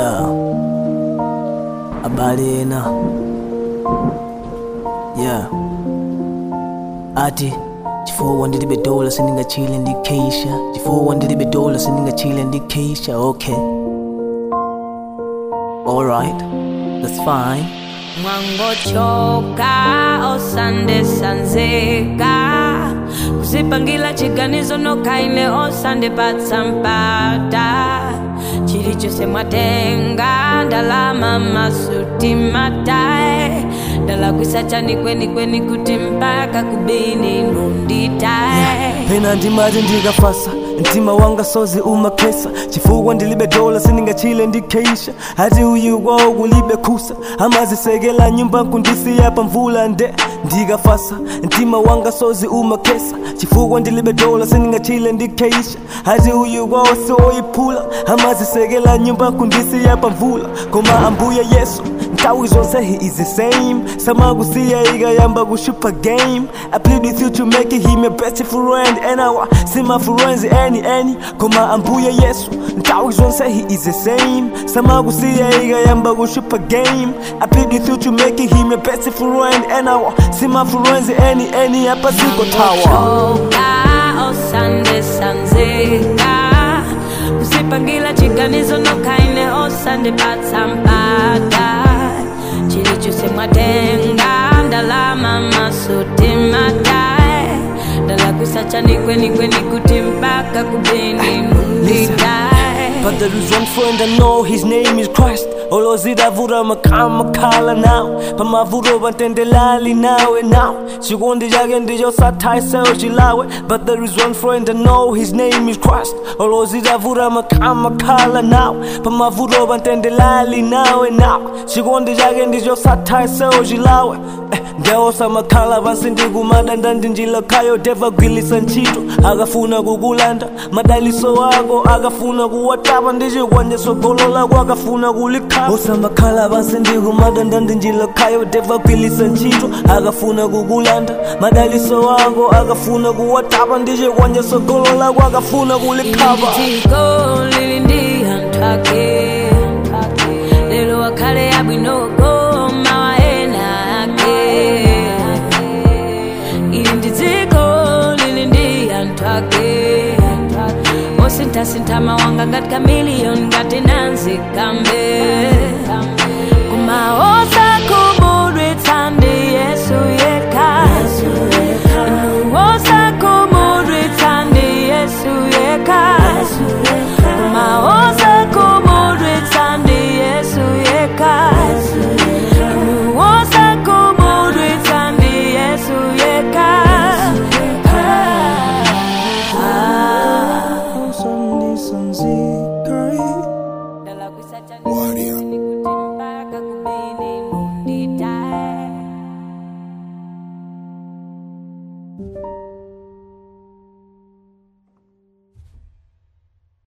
Yeah. Habari ena. Yeah. Ati chifukwa ndilibe dola sindingachile ndikeisha chifukwa ndilibe dola sindingachile ndikeisha okay alright that's fine mwangochoka osande sanzeka kuzipangira chiganizo nokaine osande patsampata chilichonse mwatenga ndalama masuti matae ndalakwisa chani kweni kweni kuti mpaka kubini nunditae pena ndimati ndikafasa mtima wanga sozi umakesa chifukwa ndilibe dola sindingachile ndikeisha hati uyu kwawo kulibe kusa amazisekela nyumba kundisiya pamvula nde ndikafasa mtima wanga sozi umakesa chifukwa ndilibe dola sindingachile ndikeisha hati uyu kwawo siwoyiphula amazisekela nyumba kundisiya pamvula koma ambuye yesu nthawi zonse he is the same samakusiya ikayamba kushupa game i plead with you to make him your best friend and awa sima friends any any koma ambuye yesu nthawi zonse he is the same samakusiya ikayamba kushupa game i plead with you to make him your best friend and awa sima friends any any apa siko tawa choka osande sanzeka kuzipangira chiganizo nokaine osande patsampata chilichonse mwatenga ndalama masuti matae ndalakwisa chani kweni kweni kuti mpaka kubini nunditae But there is one friend I know, his name is Christ olozidavura makama khala nawe pamavuro vatendelali nawe nawe chikondi chake ndicho sathaiseo chilawe but there is one friend I know, his name is Christ olozidavura makama khala nawe pamavuro vatendelali nawe nawe chikondi chake ndicho sathaiseo chilawe eh, ndeosa makhala pansi ndikumadanda ndinjilakhayo devagwilisa ntchito akafuna kukulanda madaliso wako akafuna kuwatapa ndichikwanyeso golo lako akafuna kulikhala osamakhala pansi ndikumadanda ndinjilakhayo devagwilisa ntchito akafuna kukulanda madaliso wako akafuna kuwatapa ndichikwanyeso golo lako akafuna kulikhapa dziko lili ndi anthu ake lero akhale abwinoko mawa ena ake ili ndi dziko lili ndi anthu ake osinthasintha mawanga ngati kamiliyoni ngati nanzi kambe